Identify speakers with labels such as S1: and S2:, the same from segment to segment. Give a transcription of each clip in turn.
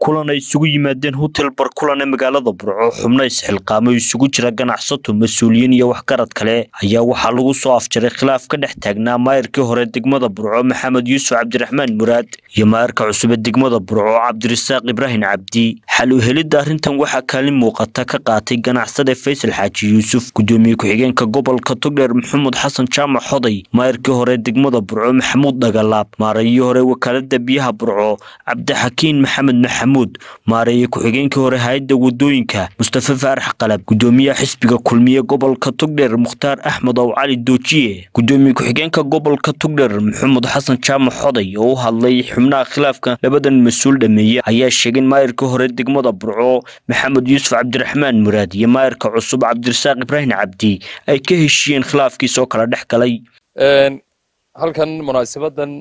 S1: kulan ay isugu yimaadeen hotel barkulan ee magaalada burco xubno isxilqaamo isugu jira ganacsato mas-uuliyiin iyo waxgarad kale ayaa waxaa lagu soo afjaray khilaaf ka dhex taagnaa maayirkii hore degmada burco maxamed yuusuf cabdiraxmaan muraad iyo maayirka cusub ee degmada burco cabdirasaaq ibraahim cabdi xal u helidda arrintan waxaa kaalin muuqata ka qaatay ganacsade faysal xaaji yuusuf gudoomiye ku-xigeenka gobolka togdheer maxamuud xasan jaamac xoday maayirkii hore degmada burco maxamuud dhagalaab maarayihii hore wakaalada biyaha burco cabdixakiin maxamed maxamuud maareeye ku-xigeenkii hore hay-adda wadooyinka mustafa faarax qalab gudoomiyaha xisbiga kulmiye gobolka togdheer mukhtaar axmed ow cali doojiye gudoomiye ku-xigeenka gobolka togdheer maxamuud xasan jaamac xoday oo u hadlay xubnaha khilaafka labadan mas-uul dhameeye ayaa sheegay in maayirkii hore degmada burco maxamed yuusuf cabdiraxmaan muraad iyo maayirka cusub cabdirasaaq ibraahim cabdi ay ka heshiiyeen khilaafkiisoo kala dhex galay
S2: halkan munaasabadan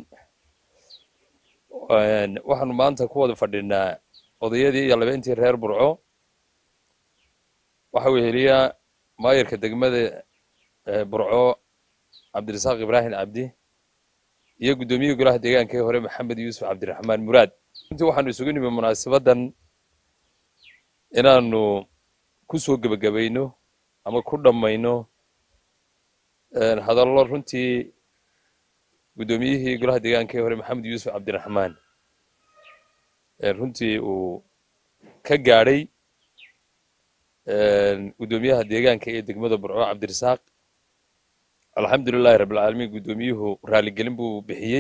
S2: waxaanu maanta ku wada fadhinaa odayadii iyo labeentii reer burco waxa weheliyaa maayirka degmada burco cabdirasaaq ibraahim cabdi iyo guddoomiyihii golaha deegaankii hore maxamed yuusuf cabdiraxmaan muraad runtii waxaanu isugu nimi munaasabadan inaanu ku soo gebagabayno ama ku dhammayno hadallo runtii guddoomiyihii golaha deegaankii hore maxamed yuusuf cabdiraxmaan runtii uu ka gaadhay guddoomiyaha deegaanka ee degmada burco cabdirasaaq alxamdulilahi rabbilcaalamiin guddoomiyuhu raaligelin buu bixiyey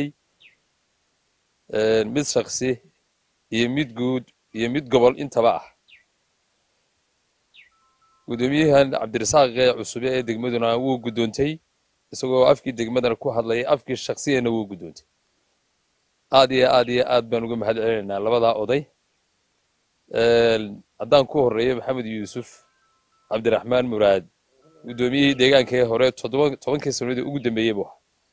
S2: mid shaksi iyo mid guud iyo mid gobol intaba ah guddoomiyahan cabdirasaaq ee cusube ee degmaduna wuu guddoontay isagoo afkii degmadana ku hadlayay afkii shaksiyana wuu guddoontay aad iyo aad iyo aad baan uga mahad celinaynaa labadaa oday haddaan ku horreeyo maxamed yuusuf cabdiraxmaan muraad guddoomiyihii deegaankii hore tobankii sanadii ugu dambeeyey buu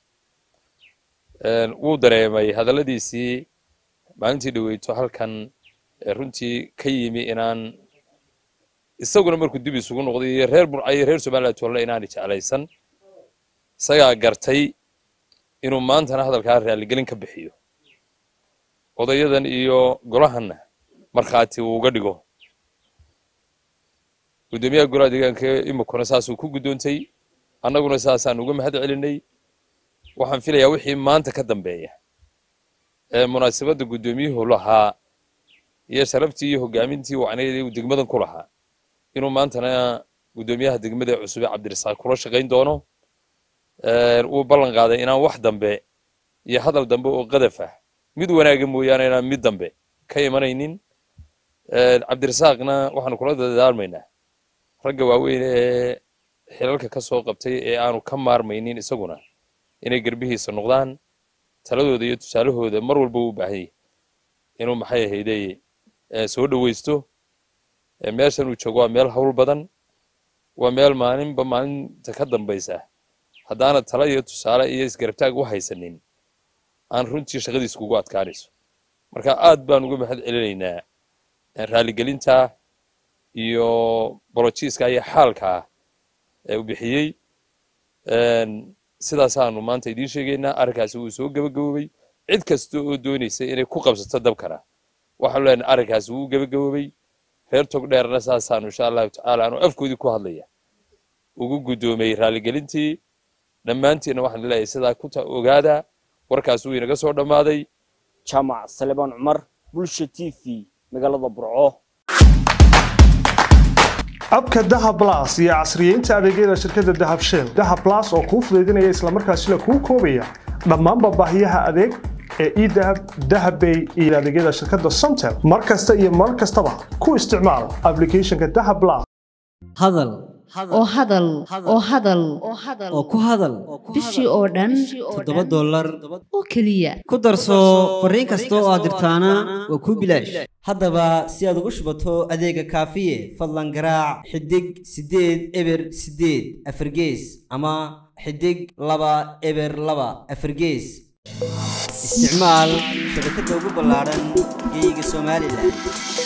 S2: ahaa wuu dareemay hadalladiisii maalintii dhaweyto halkan runtii ka yimi inaan isaguna markuu dib isugu noqday iyo reer burca iyo reer somaliland tolle inaanay jeclaysan isagaa gartay inuu maantana hadalkaa raaligelin ka bixiyo odayadan iyo golahanna markhaati uu uga dhigo guddoomiyaha golaha deegaanka imikuna saasuu ku guddoontay annaguna saasaan uga mahad celinay waxaan filayaa wixii maanta ka dambeeya ee munaasabadda guddoomiyuhu lahaa iyo sharaftii iyo hogaamintii wacnayd uu degmadan ku lahaa inuu maantana guddoomiyaha degmada cusube cabdirasaaq kula shaqayn doono wuu ballan qaaday inaan wax dambe iyo hadal dambe oo qadaf ah mid wanaaga mooyaane inaan mid dambe ka imanaynin cabdirasaaqna waxaanu kula dadaalmaynaa ragga waaweyn ee xilalka ka soo qabtay ee aanu ka maarmaynin isaguna inay garbihiisa noqdaan taladooda iyo tusaalahooda mar walba u baahan yahy inuu maxay ahaydey soo dhoweysto meeshan uu joogo waa meel hawl badan waa meel maalinba maalinta ka dambaysa haddaana tala iyo tusaale iyo isgarabtaag u haysanin aan runtii shaqadiis kugu adkaanayso marka aad baan uga mahad celinaynaa raaligelinta iyo bolojiiska iyo xaalka ee uu bixiyey sidaasaanu maanta idiin sheegaynaa arrinkaasi wuu soo gebagaboobay cid kasta oo doonaysa inay ku qabsato dabkana waxaanu leenahay arrinkaasi wuu gebagaboobay reer togdheerna saasaanu insha allahu tacaala aanu afkoodii ku hadlaya ugu guddoomay raaligelintii dhammaantiinna waxaan leeyahay sidaa ku ogaada warkaas wuu inaga soo dhammaaday
S1: jaamac salebaan cumar bulsha t v magaalada burco
S3: abka dahab blas iyo casriyeynta adeegyada shirkadda dahab shell dahab blas oo kuu fudaydinaya islamarkaasina kuu koobaya dhammaanba baahiyaha adeeg ee edahab dahabbay iyo adeegyada shirkadda somtel mar kasta iyo mar kastaba ku isticmaal aplicathonka dahab blas
S4: hadal
S5: oo hadal oo hadal
S4: oo ku hadal
S5: bishii oo dhan
S4: toddoba dollar
S5: oo keliya
S4: ku darso fariin kasta oo aad dirtaana waa kuu bilaash haddaba si aad ugu shubato adeega kaafiye fadlan garaac xidig siddeed eber siddeed afargees ama xidig laba eber laba afargees isticmaal shabakadda ugu ballaadhan geeyiga somalilan